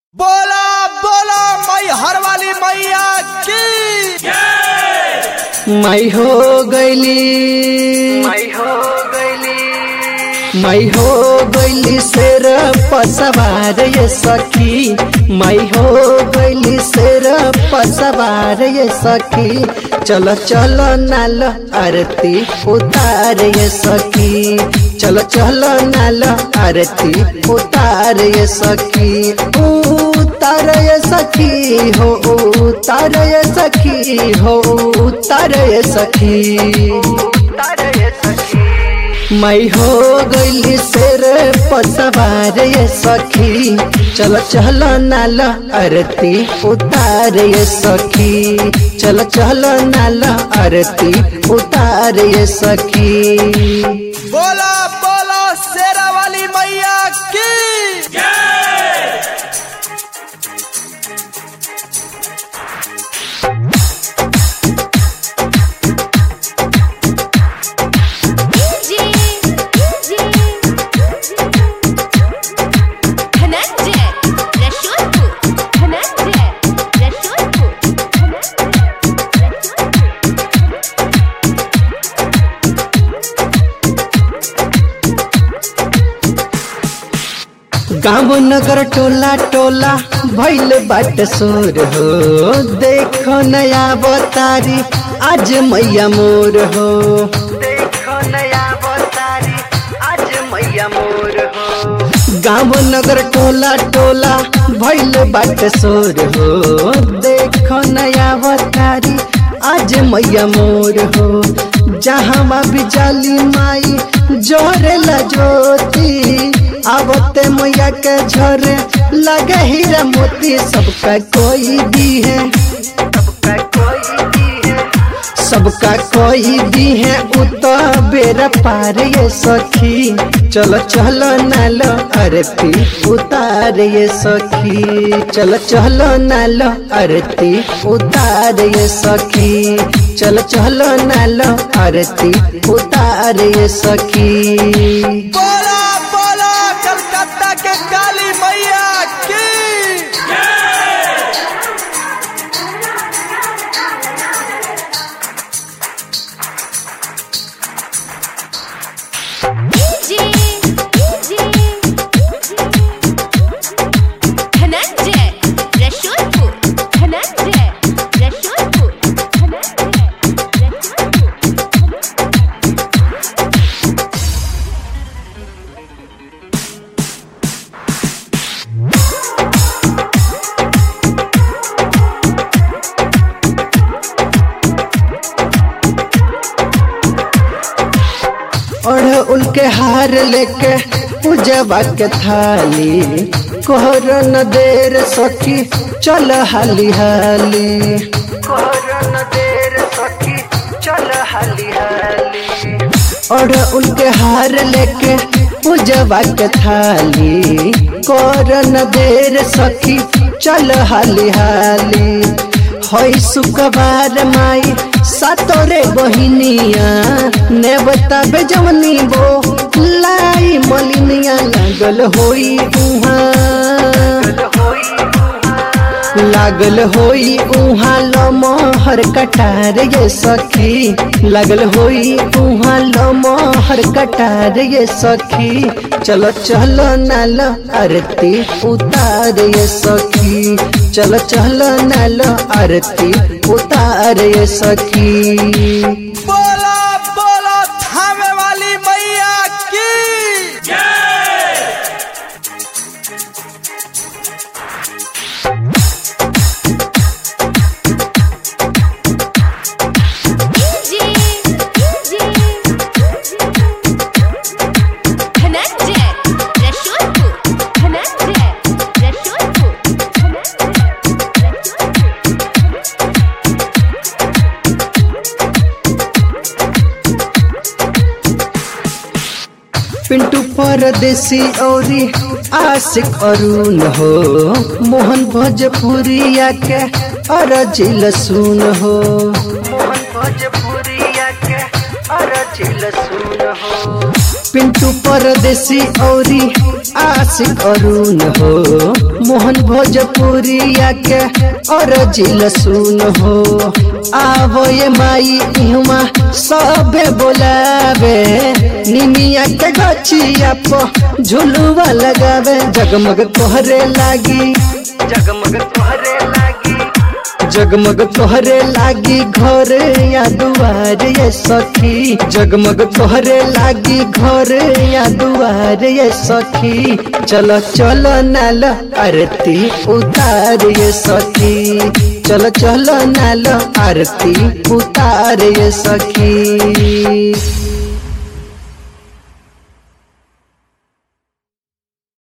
बोला बोला मई हर वाली मैया की मैं हो गईली मैं हो गईली मैं हो गईली शेर पसवार ये सखी मैं हो गईली शेर पसवार ये सखी चलो चलो नाल आरती उतार ये सखी चलो चलो नाल आरती उतार ये सखी उतार ये सखी हो उतार ये सखी हो उतार ये सखी तारे सखी मैं हो गईली शेर पसवार ये सखी चलो चलो नाल आरती उतार ये सखी चलो चलो नाल आरती उतार ये सखी बोला बोला शेरा वाली मैया की DJ, DJ, धनंजय रसूलपुर धनंजय रसूलपुर धनंजय रसूलपुर गाँव नगर टोला टोला भैल बाट सोर हो देखो नया बतारी आज मैया मोर हो देखो नया बतारी आज मैया मोर हो गाँव नगर टोला टोला भैल बाट सोर हो देखो नया बतारी आज मैया मोर हो जहाँ भी जाली माई जोरेला ज्योति आवते मैया के झरे लगे हीरा मोती सबका कोई भी है सबका कोई भी है सबका कोई भी है उतो बेरा पार ये सखी चलो चलो नालो आरती उतार ये सखी चलो चलो नालो आरती उतार ये सखी चलो चलो नालो आरती उतार ये सखी बोला बोला कलकत्ता के काली मैया की DJ, DJ, धनंजय रसूलपुर धनंजय रसूलपुर धनंजय रसूलपुर और उनके हार लेके पूजवा के थाली कोहर न देर सखी चल हाली हाली कोहरन देर सखी चल हाली हाली और उनके हार लेके पूजवा के थाली कोहर न देर सखी चल हाली हाली हई सुकबार माई सातोरे बहिनिया ने बताबे जवनी बो लाई मलिनिया लागल होई उहाँ लागल होई उहाँ लमहर कटार ये सखी लागल होई उहाँ लमहर कटार ये सखी चलो चलो नाल आरती उतार ये सखी चलो चलो नाल आरती उतार ये सखी बोला बोला थामे वाली मैया की DJ, DJ, धनंजय रसूलपुर धनंजय रसूलपुर धनंजय रसूलपुर पिंटू परदेसी औरी आशिक अरुण हो मोहन भोजपुरिया के अरजिल सुन हो मोहन भोजपुरिया के अरजिल सुन हो पिंटू परदेसी औरी आशिक अरुण हो मोहन भोजपुरिया के और जिल सुन हो आवो ये माई इहमा सबे बोलावे निमिया के गछिया प झुलुआ लगावे जगमग तोहरे लागी जगमग तोहरे लागी जगमग तोहरे लागी घर या दुआर ये सखी जगमग तोहरे लागी घर या दुआर ये सखी चलो चलो नाल आरती उतार ये सखी चलो चलो नाल आरती उतार ये सखी